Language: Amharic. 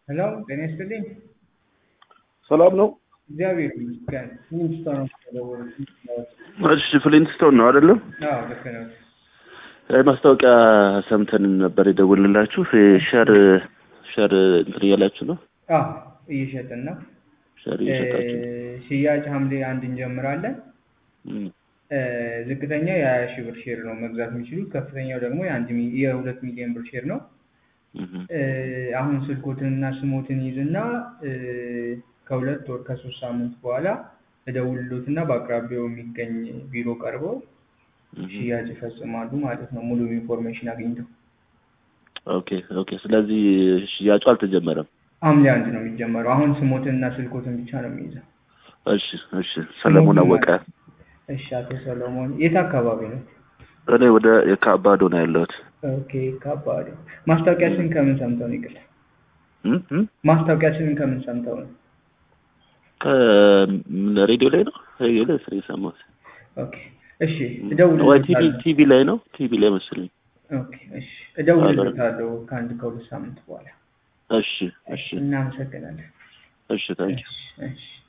ሄሎ ጤና ይስጥልኝ። ሰላም ነው? እግዚአብሔር ይመስገን። ፍሊንስቶን ነው የደወሉት። እሺ ፍሊንስቶን ነው አይደለም? አዎ ልክ ነው። ማስታወቂያ ሰምተን ነበር የደወልንላችሁ። ሸር ሸር እንትን እያላችሁ ነው? አዎ እየሸጥን ነው። ሸር እየሸጣችሁ ነው? እ፣ ሽያጭ ሐምሌ አንድ እንጀምራለን። እም፣ እ፣ ዝቅተኛ የሀያ ሺህ ብር ሼር ነው መግዛት የሚችሉት። ከፍተኛው ደግሞ የአንድ ሚ- የሁለት ሚሊዮን ብር ሼር ነው። እም፣ እ፣ አሁን ስልኮትንና ስሞትን ይዝና እ፣ ከሁለት ወር ከሶስት ሳምንት በኋላ እደውልሎትና በአቅራቢያው የሚገኝ ቢሮ ቀርበው እም። ሽያጭ ይፈጽማሉ ማለት ነው። ሙሉ ኢንፎርሜሽን አግኝተው ኦኬ ኦኬ። ስለዚህ ሽያጩ አልተጀመረም። ሐምሌ አንድ ነው የሚጀመረው። አሁን ስሞትንና ስልኮትን ብቻ ነው የሚይዘው። እሺ እሺ። ሰለሞን አወቀ። እሺ፣ አቶ ሰሎሞን የት አካባቢ ነው? እኔ ወደ የካባዶ ነው ያለሁት። ኦኬ፣ ከባድ ማስታወቂያችንን ከምን ሰምተው ነው? ይቅርታ፣ እም፣ እም። ማስታወቂያችንን ከምን ሰምተው ነው? ከሬዲዮ ላይ ነው ሬዲዮ ላይ ስለ የሰማሁት ኦኬ፣ እሺ፣ ወይ ቲቪ እደውልልዎታለሁ። ቲቪ ላይ ነው ቲቪ ላይ መሰለኝ። ኦኬ፣ እሺ፣ እደውልልዎታለሁ ከአንድ ከሁለት ሳምንት በኋላ። እሺ እሺ እናመሰግናለን። እሺ ታንኪ እሺ፣ እሺ።